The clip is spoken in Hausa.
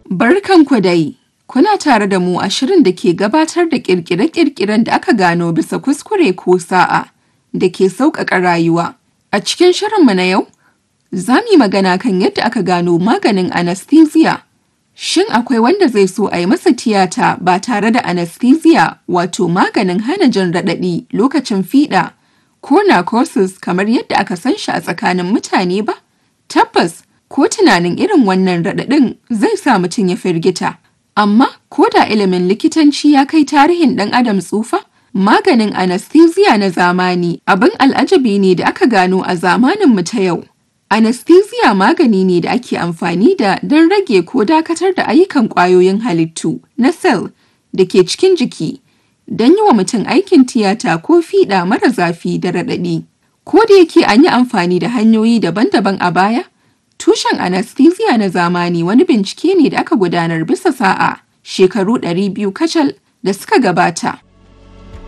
Barkanku dai, kuna tare da mu a shirin da ke gabatar da ƙirƙire-ƙirƙiren da aka gano bisa kuskure ko sa'a da ke sauƙaƙa rayuwa. A cikin shirinmu na yau, za mu yi magana kan yadda aka gano maganin anesthesia. Shin akwai wanda zai so a yi masa tiyata ba tare da anesthesia wato maganin hana jin raɗaɗi lokacin fiɗa ko narcosis kamar yadda aka san shi a tsakanin mutane ba? Tabbas, ko tunanin irin wannan raɗaɗin zai sa mutum ya firgita. Amma ko da ilimin likitanci ya kai tarihin ɗan adam tsufa, maganin anesthesia na zamani abin al'ajabi ne da aka gano a zamaninmu ta yau. Anesthesia magani ne da ake amfani da don rage ko dakatar da ayyukan ƙwayoyin halittu na cell da ke cikin jiki don yi wa mutum aikin tiyata ko fiɗa mara zafi da raɗaɗi. Ko da yake an yi amfani da hanyoyi daban-daban a baya, tushen anesthesia na zamani wani bincike ne da aka gudanar bisa sa'a shekaru 200 kacal da suka gabata.